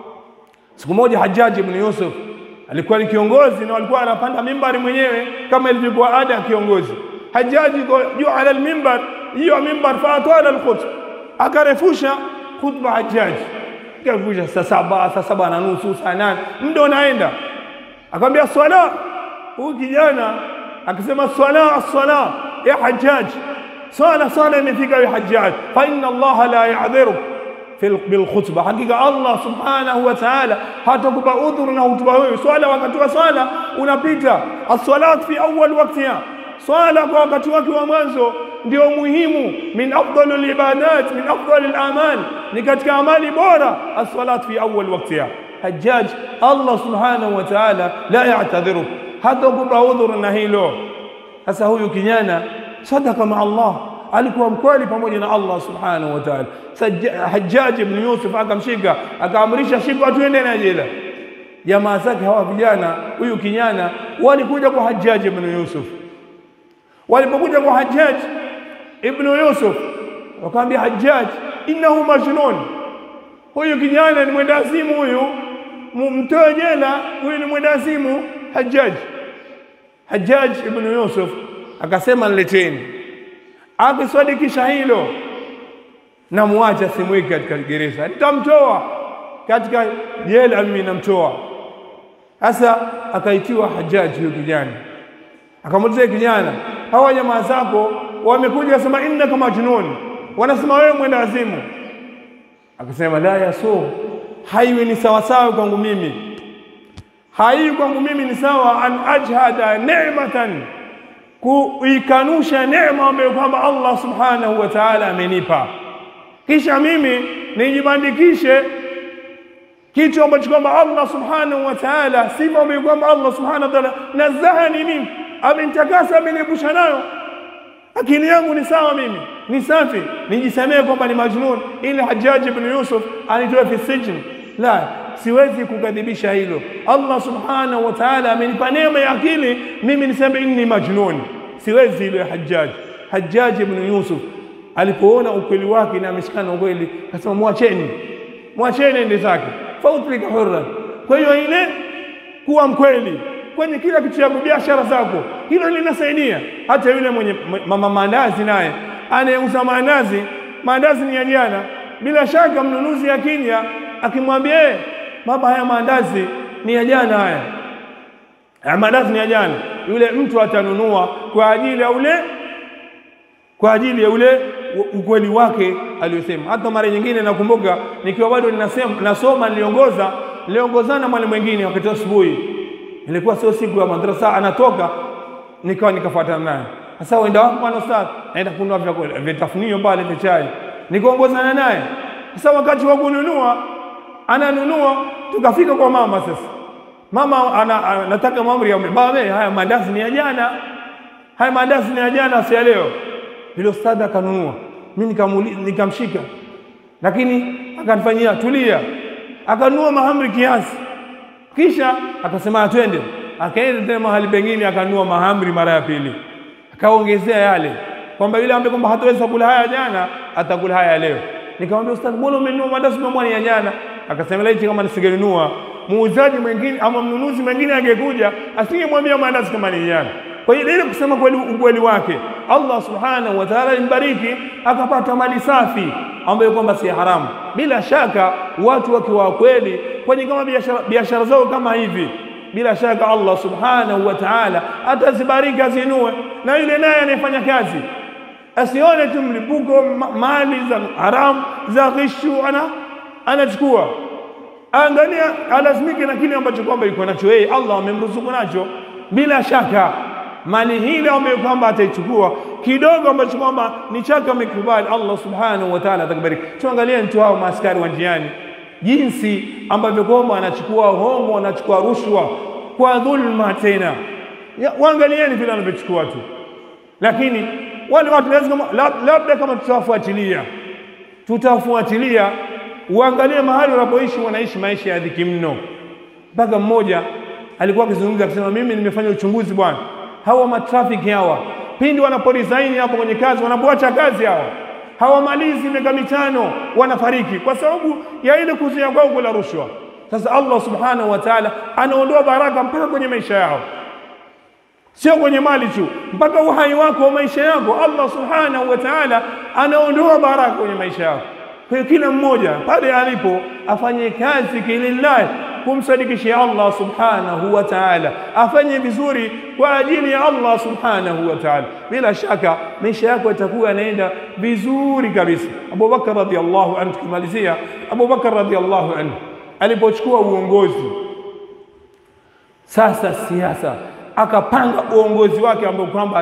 siku moja Hajjaj ibn Yusuf alikuwa ni kiongozi na alikuwa anapanda mimbari mwenyewe kama ilivyokuwa ada ya kiongozi. Hajjaji juu ala almimbar, hiyo mimbar faatala alkhutba, akarefusha khutba Hajjaji, akarefusha saa saba, saa saba na nusu, saa nane, muda unaenda. Akamwambia swala, huyu kijana akisema swala, as-sala ya Hajjaji, swala swala imefika ya Hajjaji, fa inna Allaha la ya'dhiru bilkhutba, hakika Allah subhanahu wa ta'ala hatakupa udhuru na hutuba wewe. Swala wakati wa swala unapita, as-salat fi awwal waqtiha, swala kwa wakati wake wa mwanzo ndio muhimu. Min afdal al-ibadat, min afdal al-amal, ni katika amali bora as-salat fi awwal waqtiha. Hajjaj, Allah subhanahu wa ta'ala la ya'tadhiru, hatakupa udhuru na hilo. Sasa huyu kijana sadaka ma Allah alikuwa mkweli pamoja na Allah subhanahu wa ta'ala. Hajjaj ibn Yusuf akamshika akaamrisha shika tuende na jela. Jamaa zake hawa vijana, huyu kijana walikuja kwa Hajjaj ibn Yusuf. Walipokuja kwa Hajjaj ibn Yusuf wakamwambia Hajjaj, innahu majnun, huyu kijana ni mwendazimu, huyu mtoe jela, huyu ni mwendazimu Hajjaj. Hajjaj ibn Yusuf akasema nileteni akiswadikisha hilo na muache asimweke katika gereza, nitamtoa katika jela, mimi namtoa. Sasa akaitiwa Hajaji huyo kijana, akamuuliza kijana, hawa jamaa zako wamekuja wasema innaka majnun, wanasema wewe mwenda wazimu. Akasema la yasu, haiwi ni sawasawa kwangu mimi, haiwi kwangu mimi ni sawa an ajhada ni'matan, kuikanusha neema ambayo kwamba Allah subhanahu wa ta'ala amenipa, kisha mimi nijibandikishe kitu ambacho kwamba Allah subhanahu wa ta'ala, sifa ambayo kwamba Allah subhanahu wa ta'ala nazahani mimi, amenitakasa, ameniepusha nayo akili yangu ni sawa, mimi ni safi, nijisemee kwamba ni majnun ili Hajjaj ibn Yusuf anitoe fi sijn? La, siwezi kukadhibisha hilo. Allah subhanahu wa ta'ala amenipa neema ya akili, mimi niseme inni majnun, siwezi hilo. Hajjaj Hajjaj ibn Yusuf alipoona ukweli wake na ameshikana ukweli, akasema mwacheni, mwacheni ende zake, fautrika hurra. Kwa hiyo ile kuwa mkweli kwenye kila kitu chako, biashara zako, hilo linasaidia. Hata yule mwenye mama maandazi naye anayeuza maandazi, maandazi ni ya jana, bila shaka mnunuzi akija akimwambia, eh, baba, haya maandazi ni ya jana, haya haya maandazi ni ya jana, yule mtu atanunua kwa ajili ya ule kwa ajili ya ule ukweli wake aliyosema. Hata mara nyingine nakumbuka nikiwa bado ninasema nasoma, niliongoza niliongozana mwalimu mwingine wakati asubuhi ilikuwa sio siku ya madrasa, anatoka nikawa nikafuatana naye. Sasa uenda wapi bwana ustadh? Naenda kununua vyakula vitafunio pale vya chai, nikaongozana naye. Sasa wakati wa kununua, ananunua, tukafika kwa mama. Sasa mama ana, anataka maamri ya baba, haya mandazi ni ya jana, haya mandazi ni ya jana, si ya leo. Ile ustadh akanunua, mimi nikamshika, lakini akanifanyia tulia, akanunua mahamri kiasi kisha akasema twende, akaenda tena mahali pengine akanunua mahamri mara ya pili, akaongezea yale kwamba yule ambaye kwamba hataweza kula haya jana atakula haya leo. Nikamwambia ustadh, mbona umenunua mandazi mamwani ya jana? Akasema laiti kama nisingenunua muuzaji mwingine ama mnunuzi mwingine angekuja asingemwambia mandazi kama ni jana. Kwa hiyo ile kusema kweli ukweli wake Allah subhanahu wa ta'ala alimbariki akapata mali safi ambayo kwamba si haramu. Bila shaka watu wakiwa kweli kwenye kama biashara biashara zao kama hivi, bila shaka Allah subhanahu wa ta'ala atazibariki azinue, na yule naye anayefanya kazi asione tu mlipuko ma mali za haramu za ghishu ana anachukua. Angalia, alazimike na kile ambacho kwamba yuko nacho yeye, Allah amemruzuku nacho. Bila shaka mali hile ambayo kwamba ataichukua kidogo ambacho kwamba ni chake amekubali, Allah subhanahu wa ta'ala atakubariki. Tuangalie mtu hao maaskari wa njiani, jinsi ambavyo kwamba anachukua hongo, anachukua rushwa kwa dhulma. Tena waangalieni vile anavyochukua tu, lakini wale watu lazima, labda kama tutawafuatilia, tutawafuatilia, uangalie mahali wanapoishi, wanaishi maisha ya dhiki mno. Mpaka mmoja alikuwa akizungumza akisema, mimi nimefanya uchunguzi bwana hawa matrafiki hawa pindi wanaporisaini hapo kwenye kazi, wanapoacha kazi hawa hawamalizi miaka mitano, wanafariki kwa sababu ya ile kuzuia kwao kula rushwa. Sasa Allah subhanahu wa ta'ala anaondoa baraka mpaka kwenye maisha yao, sio kwenye mali tu, mpaka uhai wako wa maisha yako. Allah subhanahu wa ta'ala anaondoa baraka kwenye maisha yako. Kwa hiyo kila mmoja pale alipo afanye kazi kilillahi kumsadikishia Allah subhanahu wa ta'ala, afanye vizuri kwa ajili ya Allah subhanahu wa ta'ala. Bila shaka maisha yako yatakuwa yanaenda vizuri kabisa. Abu Bakar radhiallahu anhu, tukimalizia, Abu Bakar radhiallahu anhu alipochukua uongozi sasa siasa, akapanga uongozi wake ambao kwamba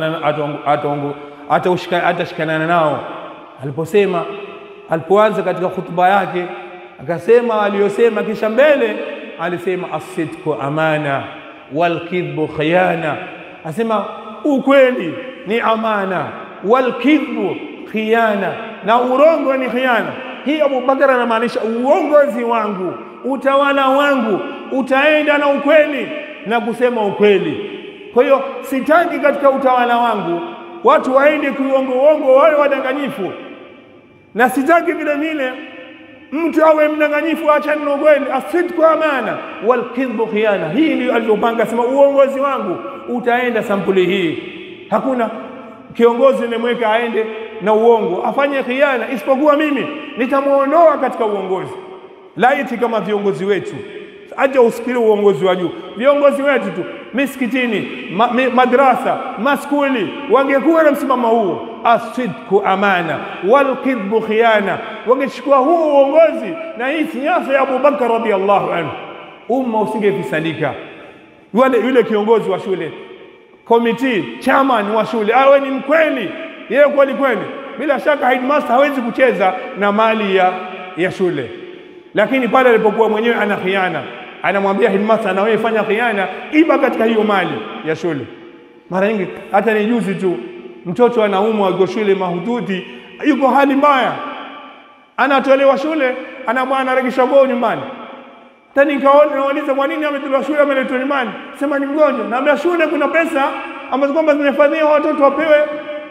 atashikanana nao. Aliposema, alipoanza katika hutuba yake akasema aliyosema, kisha mbele alisema asidku amana walkidhbu khiyana, asema ukweli ni amana, walkidhbu khiyana, na urongo ni khiyana. Hii Abu Bakar anamaanisha uongozi wangu, utawala wangu utaenda na ukweli na kusema ukweli. Kwa hiyo sitaki katika utawala wangu watu waende kuongo uongo, wawe wadanganyifu, na sitaki vile vile mtu awe mdanganyifu, achane na ukweli. Asidku amana walkidhbu khiyana. Hii ndio alivyopanga, sema uongozi wangu utaenda sampuli hii. Hakuna kiongozi nimeweka aende na uongo, afanye khiana, isipokuwa mimi nitamwondoa katika uongozi. Laiti kama viongozi wetu acha usikili uongozi wa juu, viongozi wetu tu misikitini, ma, mi, madrasa, maskuli wangekuwa na msimamo huo, asidku amana walkidhbu khiana, wangechukua huo uongozi na hii siasa ya Abubakar radhiallahu anhu, umma usingefisadika. Yule, yule kiongozi wa shule komiti chairman wa shule awe ni mkweli, yeye kweli kweli, bila shaka headmaster hawezi kucheza na mali ya, ya shule lakini pale alipokuwa mwenyewe ana khiana, anamwambia headmaster, na wewe fanya khiana, iba katika hiyo mali ya shule. Mara nyingi hata ni juzi tu, mtoto anaumwa, yuko shule mahututi, yuko hali mbaya, anatolewa shule, anamwa anaregesha kwao nyumbani. Tani nikaona nauliza, kwa nini ametolewa shule, ameletwa nyumbani? Sema ni mgonjwa. Naambia shule kuna pesa ambazo kwamba zimehifadhiwa watoto wapewe,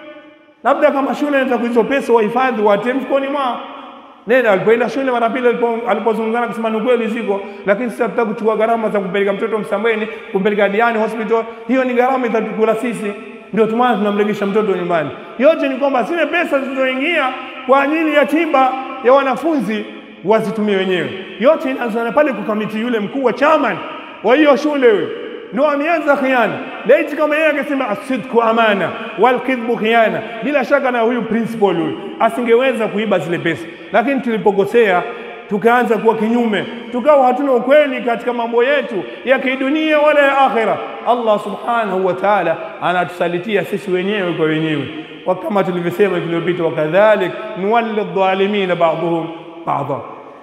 labda kama shule inataka hizo pesa wahifadhi, watie mfukoni mwao nenda alipoenda shule mara pili alipozungumzana kusema ni kweli ziko, lakini sisi hatutaki kuchukua gharama za kumpeleka mtoto Msambweni, kumpeleka Diani hospital. Hiyo ni gharama itatukula sisi, ndio tumana tunamregesha mtoto nyumbani. Yote ni kwamba zile pesa zilizoingia kwa ajili ya tiba ya wanafunzi wazitumie wenyewe. Yote inaanza pale kwa kamiti, yule mkuu wa chairman wa hiyo shule huyo ndio ameanza khiana. Laiti kama yeye akasema asidku amana walkidhbu khiana, bila shaka na huyu principal huyu asingeweza kuiba zile pesa, lakini tulipokosea tukaanza kuwa kinyume, tukawa hatuna ukweli katika mambo yetu ya kidunia wala ya akhira. Allah subhanahu wa ta'ala anatusalitia sisi wenyewe kwa wenyewe, kama tulivyosema wiki iliyopita, wakadhalik nuwalli dhalimina ba'dhum ba'dha.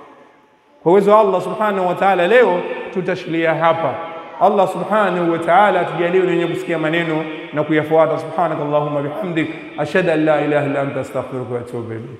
Kwa uwezo wa Allah subhanahu wa ta'ala, leo tutashikilia hapa. Allah subhanahu wa ta'ala atujalie wenye kusikia maneno na kuyafuata. Subhanakallahumma bihamdik ashhadu an la ilaha illa anta astaghfiruka wa atubu ilayk.